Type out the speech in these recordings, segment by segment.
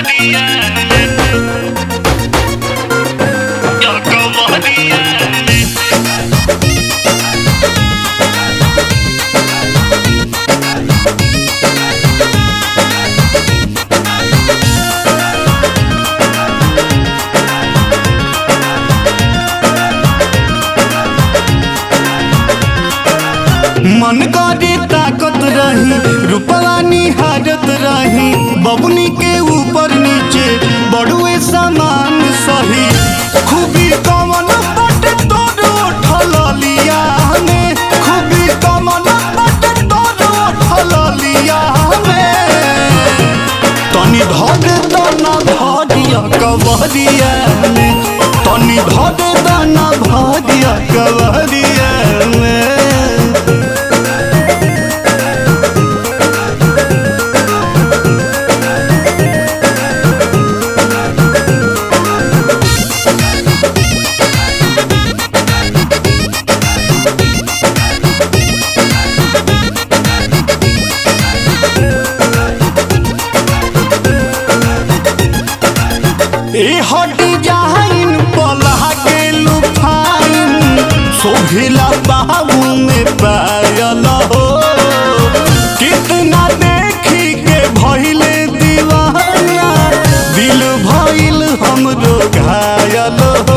मन करे ताकत रही रूपवा निहारत रही बबुनी के ऊपर नीचे बड़ुए सामान सही खूबी कमन बट तोर उठल लिया में खूबी कमन बट तोर उठल लिया में तनी धर दाना भरिया कवरिया में तनी धर दाना भरिया कवरिया में ए हटी जाइन पलहा के लुफाइन सोभिला बाबू में पायल हो कितना देखी के भइले दीवाना दिल भइल हमरो घायल हो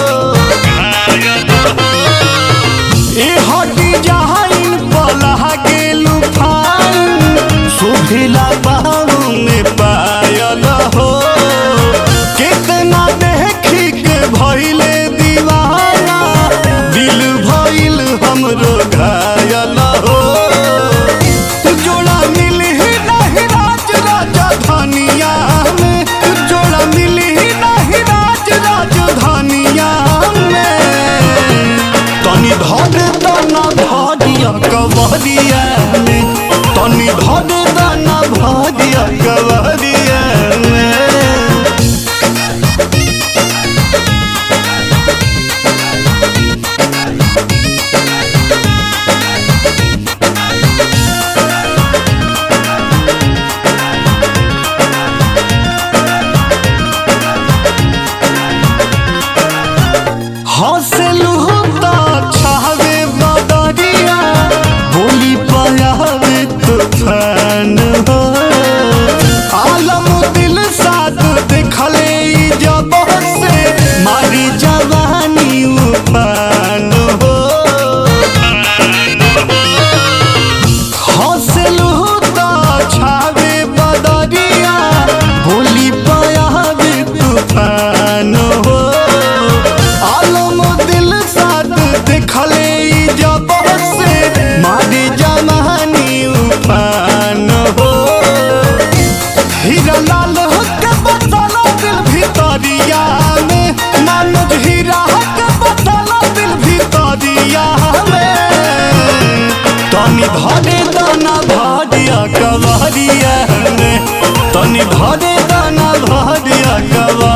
ए हटी जाइन पलहा के लुफाइन सोभिला बाबू में पायल हो कितना देखी के भइले दीवाना दिल भइल हमरो घायल हो जोड़ा मिली नहीं राज राजधानिया में जोड़ा मिली नहीं राज राजधानिया में तनी धर दाना भरिया कवरिया में तनी धर दाना भरिया कवरिया में हंसलू तो छावे बदरिया बोली पयावे तूफान हो आलम दिल साथ देखले ई जब से मारी जवानी उफान हो हंसलू तो छावे बदरिया बोली पयावे तूफान हो आलम दिल साथ देखले ई जब से मारी जवानी उफान हो हीरा लाल के बतला दिल भितरिया में मानुज हीरा के बतला दिल भितरिया में तनी धरे दाना भरिया कवरिया में तनी धरे दाना भरिया कवरिया